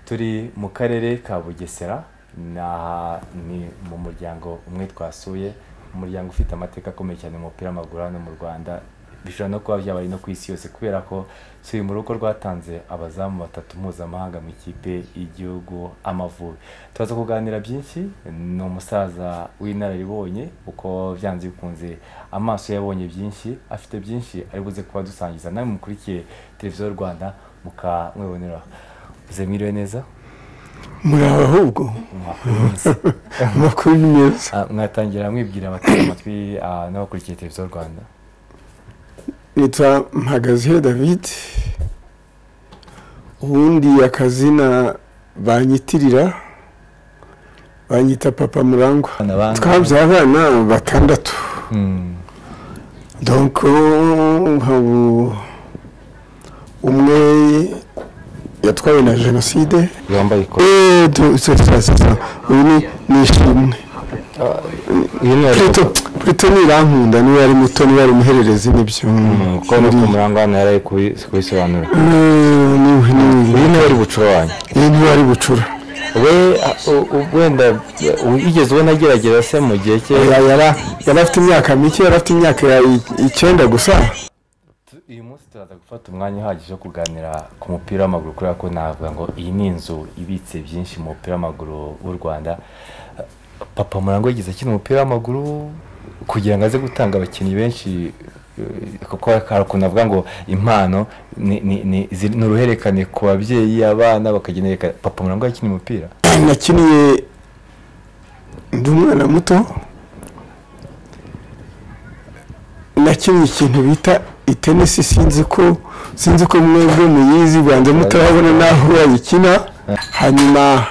turi mu karere ka bugesera ni aha ni mu muryango umwe twasuye umuryango ufite amateka akomeye cyane mu mupira w'amaguru hano mu rwanda bishobora no kuba byabaye no ku isi yose kubera ko si mu rugo rwatanze abazamu batatu mpuzamahanga mu ikipe y'igihugu amavubi turaza kuganira byinshi ni umusaza w'inararibonye uko byanze bikunze amaso yabonye byinshi afite byinshi ari buze kuba dusangiza nawe mukurikiye televiziyo y'u rwanda mukamwibonera uze mwiriwe neza muri ahubwo amakuru ni meza Ah, mwatangira mwibwira abateze amatwi ah, n'abakurikiye televiziyo y'u rwanda nitwa mpagazeho david ubundi akazina banyitirira banyita papa murangwa Abana bangahe? twabyaye abana batandatu Mm, donc nk'ubu umwe yatwawe na jenoside wambaye ikote eee turasasa uyu ni nishimwe iyo ni Pluto, Pluto ntirankunda niba ari muto niba ari umuhererezi nibyo ko no ku murango hano yari ari kubi- kubisobanura uyu niwe uri bucuranyi iyi niba ari bucura we ah, u- u- wenda u- yigeze ubona agerageza se mu gihe cye Ya- yara- yari afite imyaka mike yari afite imyaka ya i- icyenda gusa Tu- uyu munsi turaza gufata umwanya uhagije wo kuganira ku mupira w'amaguru kubera ko navuga ngo iyi ni inzu ibitse byinshi mu mupira w'amaguru w'u rwanda Eh, papa murango yigeze akina umupira w'amaguru kugira ngo aze gutanga abakinnyi benshi eh, kuko hari ukuntu avuga ngo impano ni- ni- ni ziri- ni uruhererekane ku babyeyi abana bakagenda yereka papa murango yakina umupira nakiniye ndi umwana muto nakiniye ikintu bita itenesi sinzi ko sinzi ko mwebwe muyizi banza mutarabona n'aho bayikina hanyuma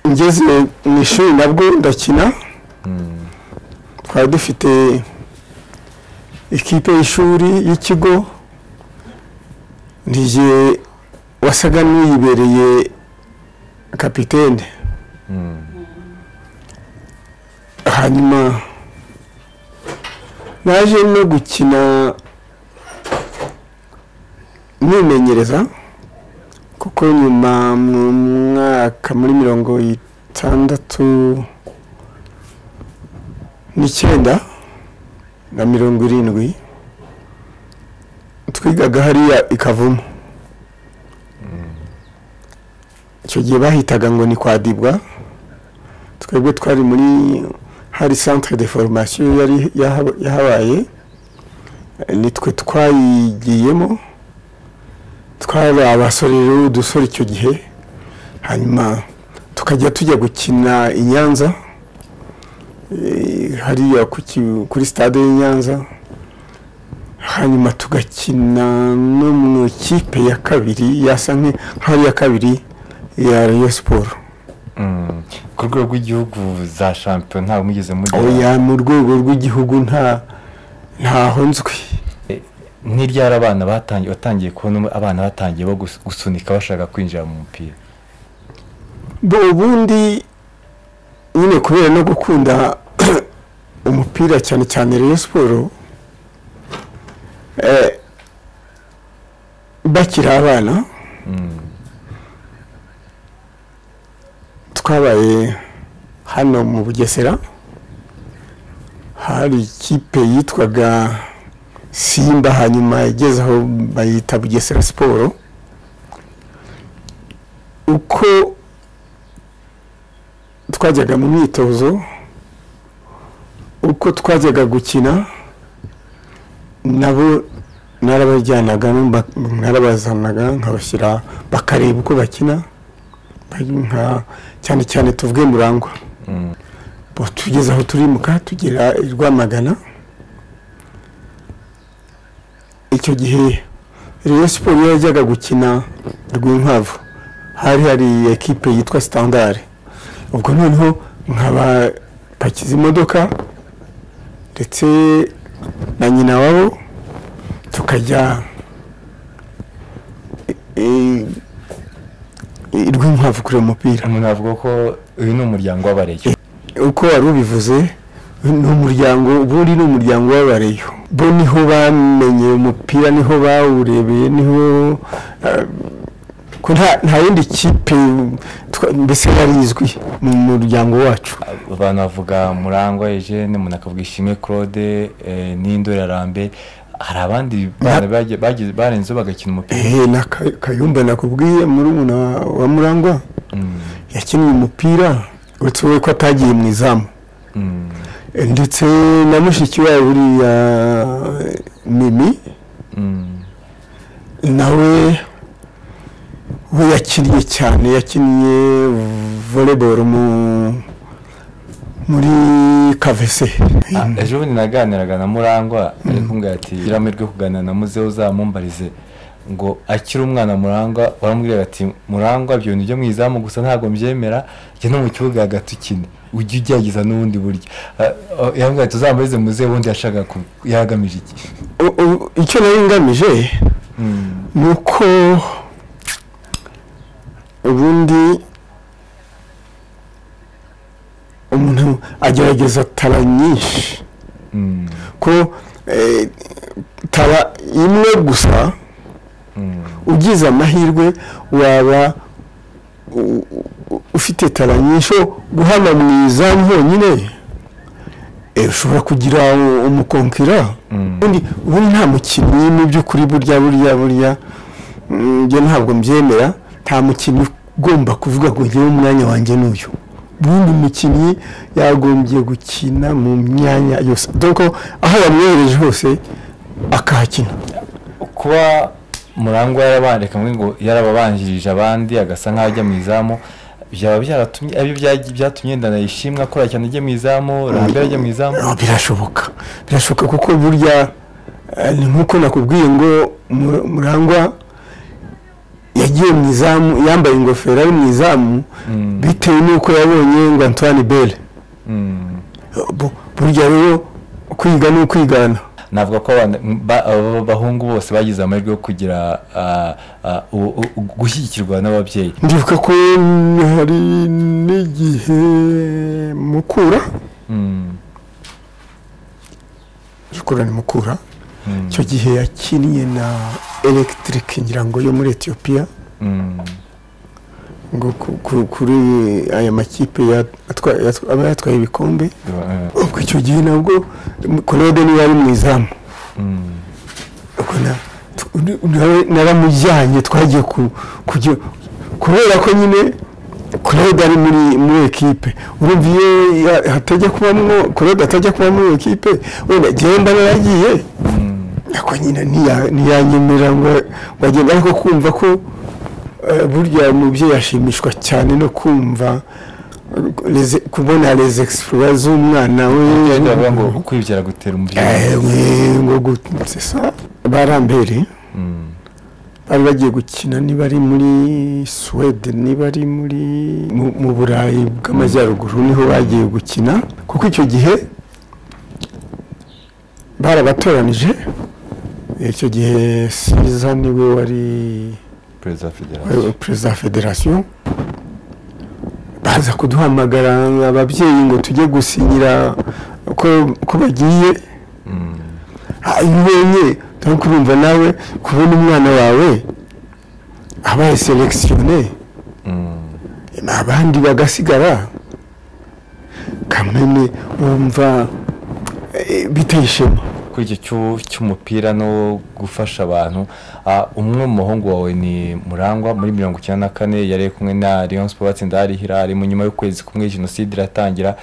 ngeze mu ishuri nabwo ndakina Mm. twari dufite ikipe y'ishuri y'ikigo nige wasaga n'uyibereye kapitene Mm. hanyuma naje no gukina nimenyereza kuko nyuma mu mwaka muri mirongo itandatu n'icyenda na mirongo irindwi twigaga hariya ikavuma icyo gihe bahitaga ngo ni kwa dibwa twebwe twari muri hari centre de formation yari yaha- yahabaye nitwe twayigiyemo twari abasore rero udusore icyo gihe hanyuma tukajya tujya gukina i nyanza eh, hariya ku ki- kuri stade y'i nyanza hanyuma tugakina no mu ikipe ya kabiri yasa nk- nk'aho ari iya kabiri ya rayon siporo Mm. ku rwego rw'igihugu za shampiyona ntawe mugeze mugera oya mu rwego rw'igihugu nta ntaho nzwi n'iryari abana batangiye watangiye kubona umwe- abana batangiye bo gus- gusunika bashaka kwinjira mu mupira bo ubundi nyine kubera no gukunda umupira cyane cyane rero siporo eh, bakiri abana Mm. twabaye hano mu bugesera hari ikipe yitwaga simba hanyuma igeze aho bayita bugesera siporo uko twajyaga mu myitozo uko twajyaga gukina nabo narabajyanaga n'umba- narabazanaga nkabashyira bakareba uko bakina bari nka cyane cyane tuvuge murangwa Mm. Bo tugeze aho turimuka tugera i rwamagana icyo gihe rero siporo iyo yajyaga gukina rwinkwavu hari hari ekipe yitwa sitandari ubwo noneho nkabapakiza imodoka ndetse na nyina wabo tukajya i- i- i rwinkwavu kureba umupira umuntu avuga ko uyu ni umuryango w'abareyo uko wari ubivuze ni umuryango ubundi ni umuryango w'abareyo bo niho bamenye umupira niho bawurebeye niho eh, ko nta nta yindi kipe twa- mbese yari izwi mu muryango wacu abantu bavuga murangwa eugene umuntu akavuga ishimwe claude eh, n'indori arambe hari abandi bana bagiye- bagize- barenzeho bagakina umupira eee na Ka- kayumba nakubwiye muri umuna wa murangwa Mm, yakiniye umupira uretse we ko atagiye mu izamu mm, Eh, ndetse na mushiki wawe buriya eh, mimi mm, nawe we yakiniye cyane yakiniye voleboro mu muri kavese Ah, ejo bundi naganiraga na murangwa ari kumbwira ati gira amahirwe yo kuganira na muzehe uzamumbarize ngo akiri umwana murangwa waramubwira ati murangwa byo ni ibyo mu izamu gusa ntabwo mbyemera jya no mu kibuga hagati ukine ujye ugerageza n'ubundi buryo Ah, ah, yambwira ati uzambarize muzehe ubundi yashaka yagamije iki U- u- icyo nari ngamije Mm, ni uko ubundi umuntu agerageza tara nyinshi mm, ko eh, tara imwe gusa mm, ugize amahirwe waba u- u- ufite tara nyinshi guhana mu izamu honyine eh, ushobora kugira u- umukonkira mm. ubundi ubundi nta mukinnyi mu by'ukuri burya burya burya mm, njye ntabwo mbyemera nta mukinnyi ugomba kuvuga ngo ngewe umwanya wanjye n'uyu ubundi umukinnyi yagombye gukina mu myanya yose dore aho yamwohereje hose akahakina kuba murangwa yarabanje kamwe ngo yarababanjirije abandi agasa nk'aho ajya mu izamu byaba byaratumye ari byatumye ndanayishimwe akora cyane ajya mu izamu rambere ajya mu izamu Ah, birashoboka birashoboka kuko burya eh, ni nk'uko nakubwiye ngo Mu- murangwa yagiye mu izamu yambaye ingofero ari mu izamu Mm, bitewe n'uko yabonye ngo antoine bell mm. Bu- burya rero kwiga ni ukwigana navuga ko abana- ba- aba bahungu bose bagize amahirwe yo kugira ah, ah, u- u- u- gushyigikirwa n'ababyeyi ndibuka ko hari n'igihe mukura Mm, mukura ni mukura mm, icyo gihe yakiniye na electric ngira ngo yo muri etiyopiya mm, ngo ku- ku- kuri aya makipe ya- atwa- yatwa- aba yatwaye ibikombe ubwo icyo gihe nabwo claude niwe yari mu izamu mm, ubwo na- tu- undi- nawe naramujyanye twagiye ku- kujya kubera ko nyine claude ari muri muri ekipe urumva iyo ya- hatajya kubamo claude atajya kuba muri ekipe wenda genda naragiye mm. ariko nyine ntiya- ntiyanyemera ngo ngo agende ariko kumva ko eh, burya umubyeyi ashimishwa cyane no kumva eh, leze- kubona les exploits z'umwana we Ababyeyi bavuga ngo kwibyara gutera umubyeyi Eh, ngo gutsa barambere Mm, bari bagiye gukina niba ari muri suwede niba ari muri mu- mu burayi bw'amajyaruguru niho bagiye gukina kuko icyo gihe barabatoranije icyo gihe siza niwe wari perezida wa federasiyo wari perezida wa federasiyo baza kuduhamagara ababyeyi ngo tujye gusinyira ko ko bagiye Mm. umenye ariko urumva nawe kubona umwana wawe abaye selekisiyone Mm, abandi bagasigara kamene wumva eh, biteye ishema kuri icyo cyu- cy'umupira no gufasha abantu ah, umwe mu muhungu wawe ni murangwa muri mirongo icyenda na kane yari kumwe na leon siporo batsinda hari hirari mu nyuma y'ukwezi kumwe jenoside iratangira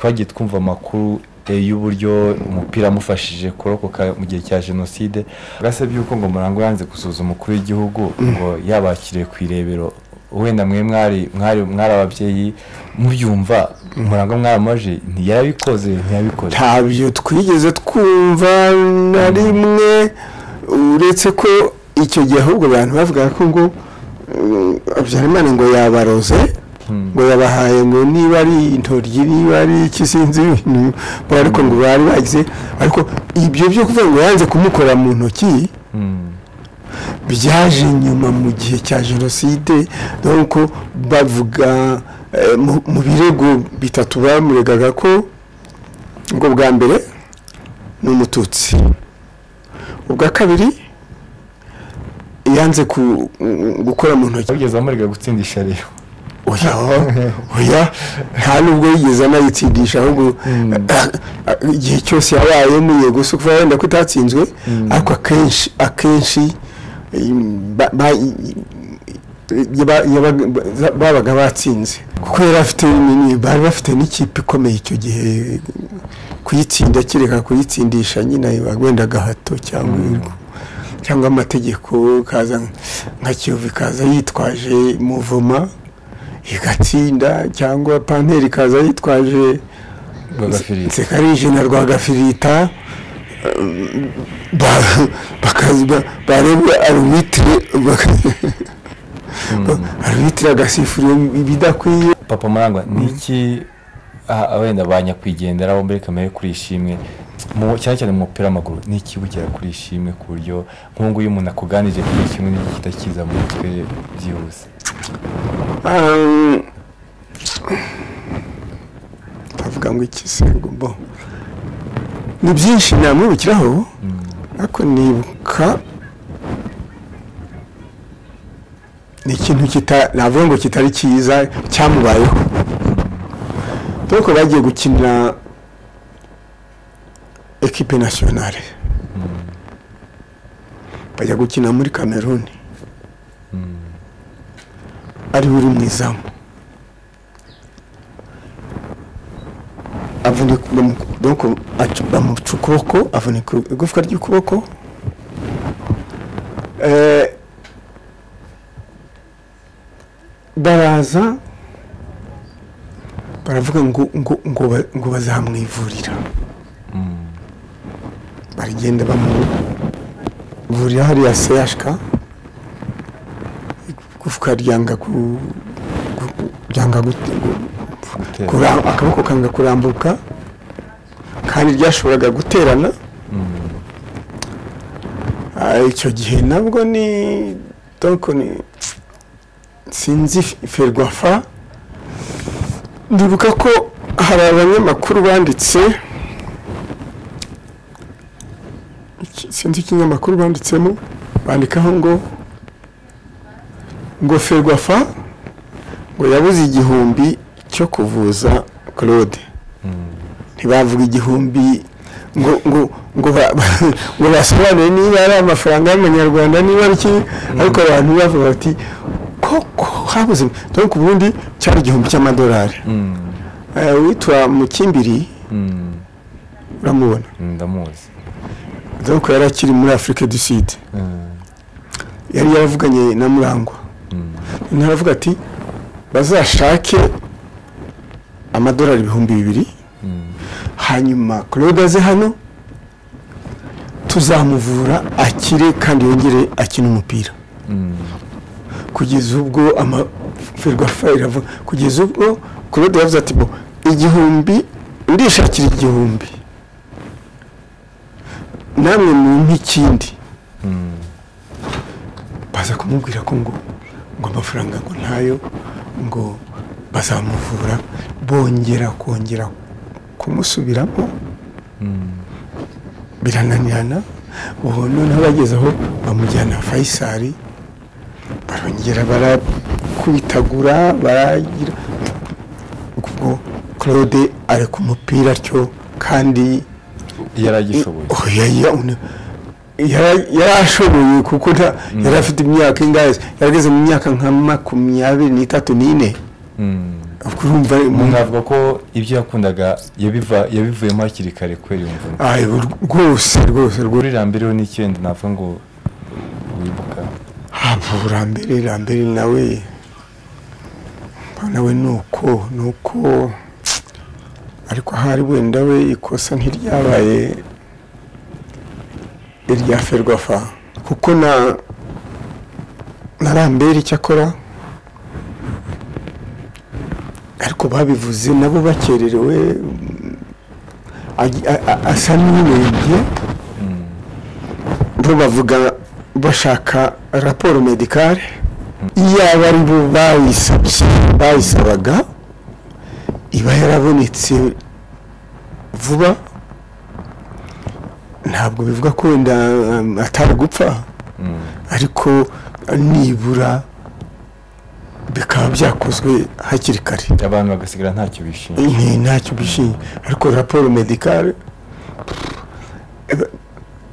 twagiye twumva amakuru eh, y'uburyo umupira wamufashije kurokoka mu gihe cya jenoside gasabye yuko ngo murangwa yanze gusuhuza umukuru w'igihugu ngo yabakiriye ku irebero wenda mwe mwari mwari mwari ababyeyi mubyumva murangwa mwaramubaje ntiyabikoze ntiyabikoze ntabyo twigeze twumva na rimwe uretse ko icyo gihe ahubwo abantu bavuga ko ngo eh, habyarimana ngo yabaroze Hmm. ngo yabahaye ngo niba ari intoryi niba ari iki sinzi ibintu ngo ariko ngo bari bagize ariko ibyo byo kuvuga ngo yanze kumukora mu ntoki Mm. byaje nyuma mu gihe cya jenoside nuko bavuga eh, mu- mu birego bitatu bamuregaga ko ngo bwa mbere ni umututsi ubwa kabiri yanze ku- gukora mu ntoki wigeze amurega gutsindisha rero oya oya nta nubwo yigeze anayitsindisha ahubwo Mm. igihe cyose yabayemo yego si ukuvuga wenda ko itatsinzwe Mm. ariko akenshi akenshi im, ba- ba- yaba- yaba- ba- babaga batsinze kuko yari afite nini, bari bafite n'ikipe ikomeye icyo gihe kuyitsinda kereka kuyitsindisha nyine wenda agahato cyangwa Mm. cyangwa amategeko kaza nka kiyovu ikaza yitwaje muvuma igatsinda cyangwa panteri ikaza yitwaje bagafirita nsekarije na rwagafirita um, ba- bakaza ba- bareba arubitire arubitire agasifura ibidakwiye papa murangwa niki ah, wenda ba nyakwigendera bo muri kamere kuri ishimwe mu- cyane cyane mu mupira w'amaguru ni iki bugera kuri ishimwe ku buryo nk'ubu nguyu umuntu akuganirije kuri ishimwe ni igihita kiza mu mutwe byihuse Um, ndavuga ngo iki se ngo bo ni byinshi namwibukiraho Mm. ariko nibuka ni ikintu kita navuga ngo kitari cyiza cyamubayeho dore ko bagiye gukinira ekipe nasiyonale Mm. bajya gukina muri kameruni Mm. ariwe uri mu izamu avunika bamu- donc aca- bamuca ukuboko avunika igufwa ry'ukuboko Eh, baraza baravuga ngo ngo ngo ba- ngo bazamwivurira Mm. baragenda bamuvurira hariya seyashika igufwa ryanga ku ku- ryanga gute- gu- Gutera. kura- akaboko kanga kurambuka kandi ryashoboraga guterana Mm. Ah, icyo gihe nabwo ni donc ni sinzi ferwafa ndibuka ko hari abanyamakuru banditse iki- sinzi ikinyamakuru banditsemo bandikaho ngo ngo ferwafa ngo yabuze igihumbi cyo kuvuza claude Mm. ntibavuga igihumbi ngo ngo ngo ba- ngo basobanure niba ari amafaranga y'amanyarwanda niba ari iki ariko abantu bavuga bati koko habuze dore ku bundi cyari igihumbi cy'amadolari Mm. Eh, uwitwa mukimbiri Mm. uramubona ndamuzi dore ko yari akiri muri afurika du sud Mm. yari yaravuganye na murangwa Mm. ntaravuga ati bazashake amadolari ibihumbi bibiri Mm. hanyuma claude aze hano tuzamuvura akire kandi yongere akine umupira Mm. kugeza ubwo amaferwafa iravuga kugeza ubwo claude yavuze ati bo igihumbi ndishakira igihumbi namwe mumpe ikindi Mm. baza kumubwira ko ngo ngo amafaranga ngo ntayo ngo bazamuvura bongera kongera kumusubiramo Mm. birananirana ubu noneho bageze aho bamujyana fayisari barongera barakwitagura baragira ubwo claude ari ku mupira atyo kandi yari agishoboye Oh, ya- ya- une- yara- yarashoboye kuko nta- Mm. yari afite imyaka ingahe yarageze mu myaka nka makumyabiri n'itatu n'ine Mm. ubwo urumva umuntu navuga ko ibyo yakundaga yabiva- yabivuyemo hakiri kare kubera iyo mvune Aye, rwose rwose rwose kuri rambireho n'icyenda navuga ngo wibuka hapfa urambere urambere nawe nawe ni uko ni uko ariko ahari wenda we ikosa ntiryabaye irya ferwafa kuko na na rambere icyo akora ariko babivuze nabo bakererewe mm, agi- a- a- asa n'uwibye Mm. bo bavuga bashaka raporo medikare iyaba ari bo bayisabye bayisabaga iba yarabonetse vuba ntabwo bivuga ko wenda um, atari gupfa Mm. ariko nibura bikaba byakozwe hakiri kare abantu bagasigara ntacyo bishimye ni ntacyo bishimye ariko raporo medikare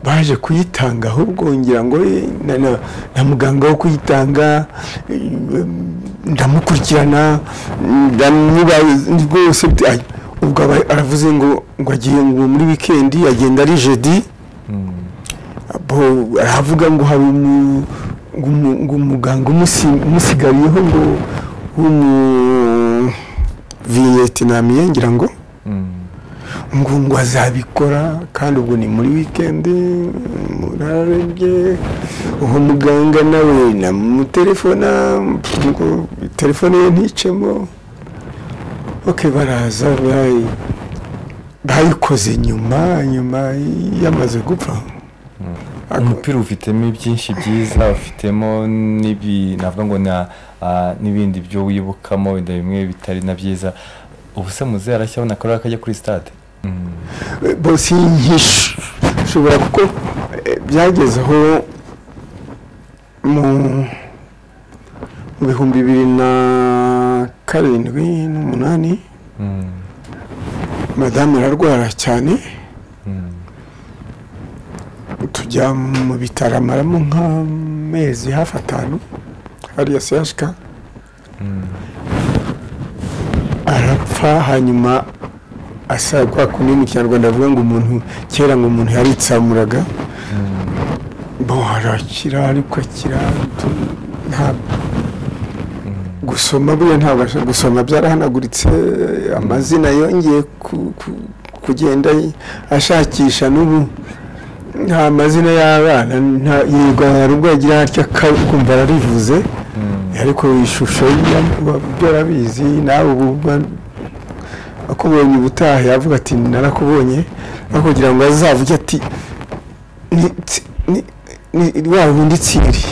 baje kuyitanga ahubwo ngira ngo eh, na- na- na muganga wo kuyitanga eh, ndamukurikirana ndamuba rwose bite- ay, ubwo aba- aravuze ngo ngo agiye ngo muri wikendi agenda ari jeudi bo aravuga ngo hari umu- ngo umu- ngo umuganga umusi- umusigariyeho ngo w'umu viyetinamiye ngira ngo Mm. ngo ngo azabikora kandi ubwo ni muri wikendi murarembye uwo muganga nawe namutelefona pfu, ngo telefone ye nticemo ok baraza bayi- bayikoze nyuma nyuma yamaze gupfa umupira ufitemo byinshi byiza ufitemo n'ibi navuga ngo na ah, n'ibindi byo wibukamo wenda bimwe bitari na byiza ubuse muzehe arashyabona akarere akajya kuri stade Mm. bose nkishobora kuko eh, byageze aho mu mu bihumbi bibiri na karindwi n'umunani Mm. madamu ararwara cyane Mm. tujya mu bitaro amaramo nk'amezi hafi atanu hariya sehashika Mm. arapfa hanyuma asa kwa kundi mu kinyarwanda avuga ngo umuntu kera ngo umuntu yaritsamuraga Mm. bo arakira ariko akira tu- ntabwo gusoma buriya ntabasha gusoma byarahanaguritse amazina yongeye ku- ku- kugenda ashakisha n'ubu nta mazina y'abana nta- yirwa hari ubwo yagira atya ka- kumva ararivuze Mm. ariko ishusho ya- wa- ibyo arabizi nawe ubu ba- akubonye ubutaha yavuga ati narakubonye aho kugira ngo azavuge ati ni tsi- ni- ni- wa wundi tsiri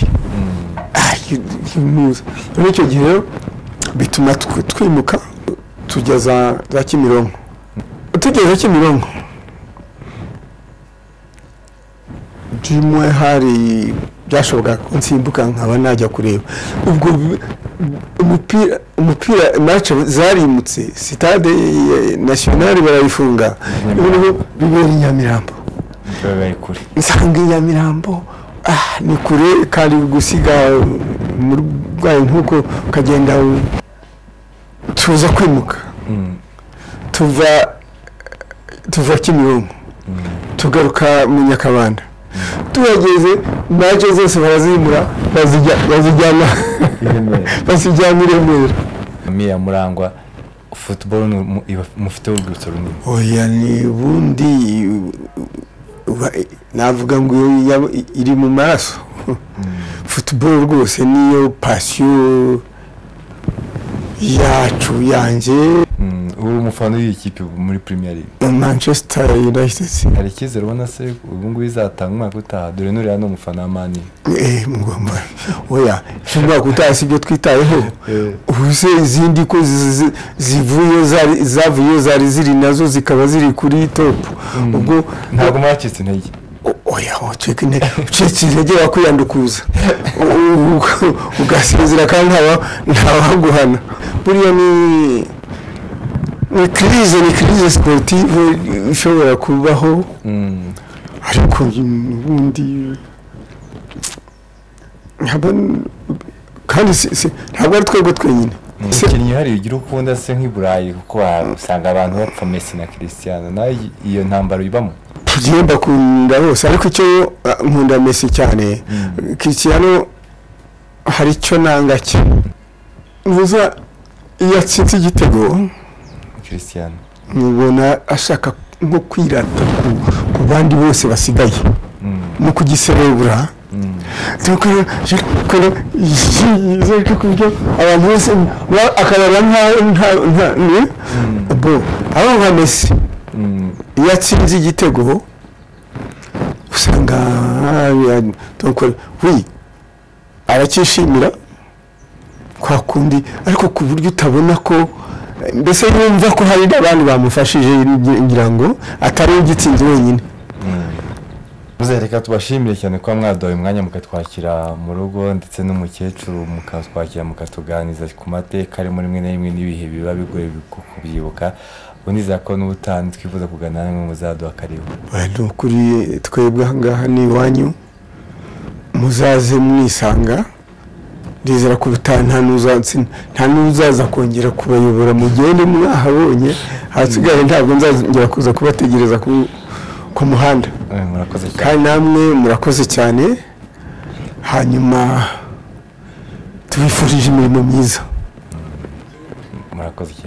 Mm. muza muri icyo gihe rero bituma tw- twimuka tujya za za kimironko tugeze kimironko rimwe hari byashobokaga ko nsimbuka nkaba najya kureba ubwo bi- umupira umupira mace zarimutse sitade eh, nasiyonari barayifunga Nyamirambo. noneho bibera i nyamirambo Baba bari kure nsanga i nyamirambo ah, ni kure kandi gusiga umurwayi nk'uko ukagenda u- tuza kwimuka Mm. tuva tuva kimironko tugaruka mu nyakabanda tuhageze maje zose barazimura bazijya- bazijyana I Remera. bazijyana i remera Mia Murangwa football ni umu- iba- mufite urwibutso runini oya ni ubundi uba- navuga ngo iyo yaba- iri mu maraso football rwose niyo pasiyo yacu yanjye Mm. uri umufana w'iyi kipe ubu muri premier league manchester united hari icyizere ubona se ubu ngubu izatanga umwaka utaha dore nuriya ni umufana wa mani eh mugomba oya umwaka utaha sibyo twitayeho Eh. ubuse izindi ko zi- zi- zivuyeyo zari- zavuyeyo zari ziri nazo zikaba ziri kuri topu ubwo ntabwo mwacitse intege O- oya ucika intege ucitse intege wakwiyandukuza U- u- u- ugasinzira kandi ntaba ntawaguhana buriya ni ni kirize ni kirize siporutivu ishobora kubaho Mm. ariko ubundi nkaba n- kandi si- si- ntabwo ari twebwe twenyine Se- umukinnyi uhari ugira ukunda se nk'i burayi kuko usanga abantu bapfa mesi na christian nawe i- iyo ntambaro ibamo tugiye mbakunda bose ariko icyo ah, nkunda mesi cyane Mm. kiriyano hari icyo nanga cye ntuza iyo atsinze igitego christian mubona ashaka nko kwirata ku- ku bandi bose basigaye Mm. no kugiserebura Mm. dukora dukora yize kubyo abantu bose ba- akabara nka- nka nka ni bo abo nka mesi Mm. iyo atsinze igitego usanga hariya dukora wi aracyishimira kwa kundi ariko ku buryo utabona ko eh, mbese yumva ko hari n'abandi bamufashije ngira ngo atari we ugitsinze wenyine Mm. reka tubashimire cyane kuba mwaduhaye umwanya mukatwakira mu rugo ndetse n'umukecuru mukatwakira mukatuganiza ku mateka ari muri rimwe na rimwe n'ibihe biba bigoye kubyibuka unizera ko n'ubutani twifuza kugana namwe muzaduha karibu ni ukuri twebwe aha ngaha ni iwanyu muzaze mwisanga ndizera ko ubutani nta n'uzaza kongera kubayobora mugende mwahabonye ahasigaye ntabwo nzongera kuza kubategereza ku muhanda kandi namwe murakoze cyane hanyuma tubifurije imirimo myiza murakoze cyane